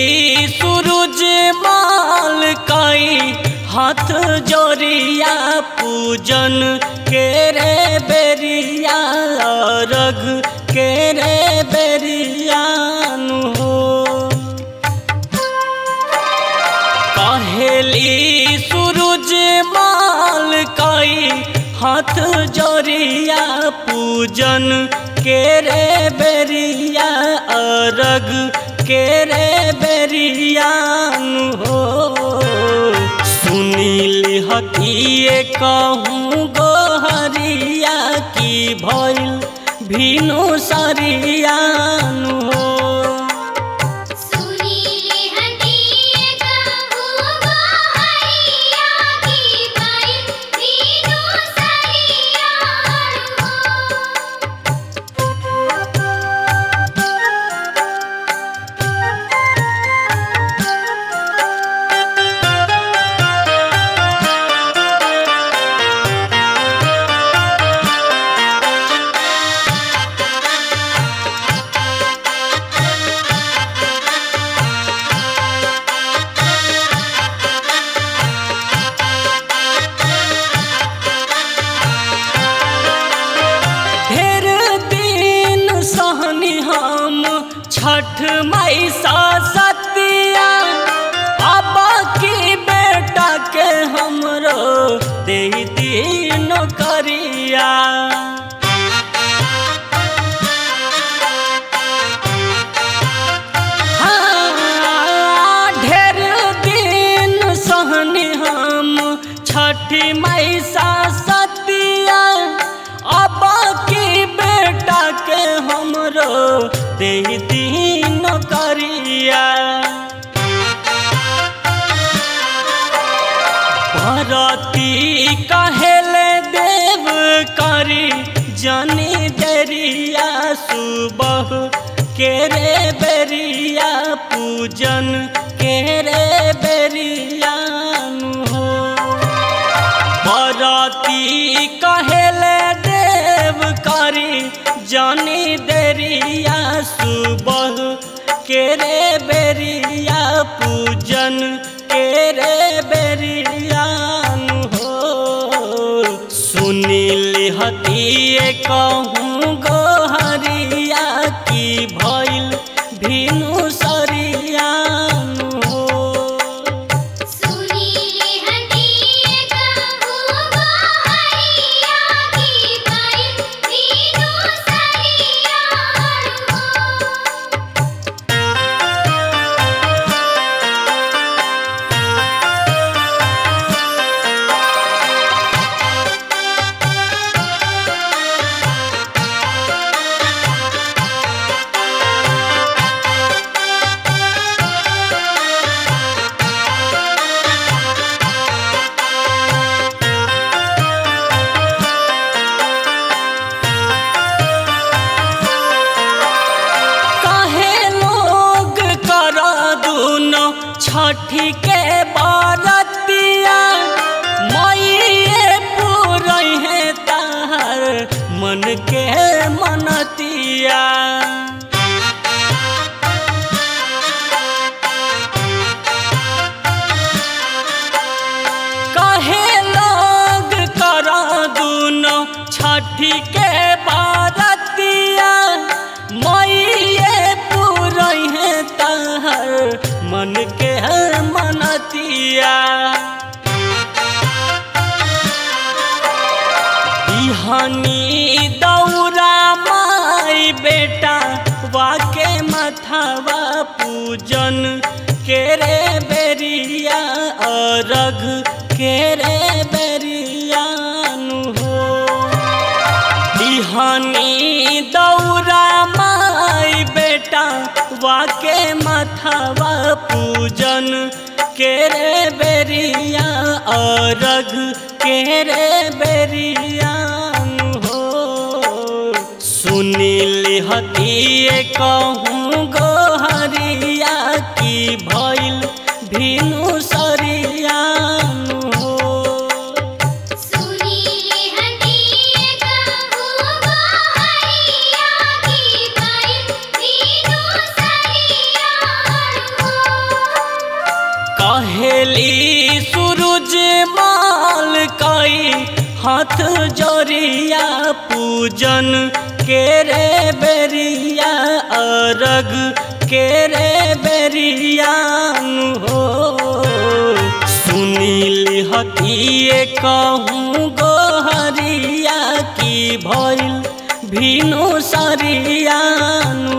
सूरज माल कई हाथ जोरिया पूजन के रे बेरिया रग के रे बेरियानु हो कहेली सूरज माल कई हाथ जोरिया पूजन के रे बेरिया अरग के रे बेरियान हो सुनील हतिए कहूँ गोहरिया की भइल भीनु सरियान हो सुनीले हटिए कहूँ गोहरिया की भाई दीनो सरियार हो ढेर दिन सहनी हम छठ मई सा सतिया अब की बेटा के हमरो दे दिन करिया हाँ, ढेर दिन सहनी हम छठी मई सा सतिया अब की बेटा के हमरो दे दिन करिया भरती कहेले देव करी जनी देरिया सुबह के रे बेरिया पूजन के रे बेरियान हो बरती कहेले देव करी जानी देरिया सुबह के रे बेरिया पूजन के रे बेरियान हो सुनील हतिए कहूँ गोहरिया की भइल भीनु सरियान हो सुनीले हटिए कहूँ गोहरिया की भाई दीनो सरियार हो काहे लोग कर दूनो छठी के बारतिया मईए पूरई है तार मन के मनतिया काहे लोग कर दूनो छठी के बारतिया मईए पूरई है तार मन के मनतिया बिहनी दौरा माई बेटा वाके मथवा पूजन के रे बेरिया अरग के रे बेरियानु हो बिहनी दौरा माई बेटा वाके मथवा पूजन के रे बेरिया अरग के रे बेरियान हो सुनील हतिए कहूँ गोहरिया की भइल भीनु सरियान हो सुनीले हटिए कहूँ गोहरिया की भाई दीनो सरियार हो कहेली सूरज माल कई हाथ जोरिया पूजन के रे बेरिया अरग के रे बेरियान हो सुनील हतिए कहूँ गोहरिया की भइल भीनु सरियान